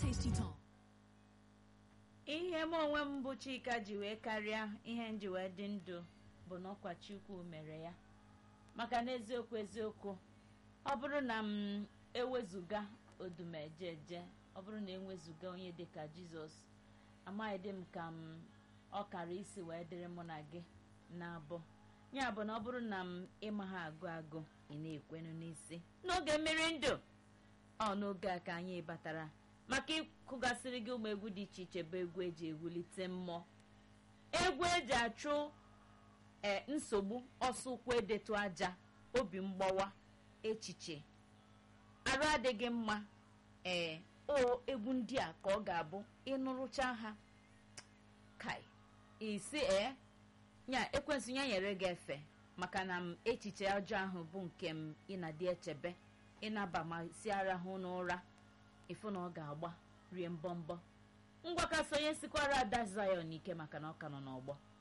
tasty tom. ihe m onwe m bụ chika ji wee karịa ihe m ji wee dị ndụ bụ na ọkwa chukwu mere ya maka na eziokwu eziokwu ọ bụrụ na m ewezuga odumejeje ọ bụrụ na enwezuga onye dịka jizọs amaghịdị m ka m ọ kara isi wee dịrị mụ na gị na-abụ ya bụ na ọ bụrụ na m ịma ha agụ agụ ị na-ekwenu n'isi n'oge mmiri ndụ ọ n'oge a ka anyị batara maka ịkụgasịrị gị ụmụ egwu dị iche iche bụ egwu eji ewulite mmụọ egwu eji achụ ee nsogbu ọsọ ụkwụ edetu aja obi mgbawa echiche arụ adịghị mma ee o egwu ndị a ka ọ ga-abụ ịnụrụcha ha kai isi ee nya ekwensụ ya nyere gị efe maka na m echiche ọjọọ ahụ bụ nke m ịna-adị echebe ịnaba ma si arahụ n'ụra ịfụ na ọ ga-agba rie mbọmbọ ngwa ka sonye sikwara ada zion ike maka na ọ ka nọ n'ọgbọ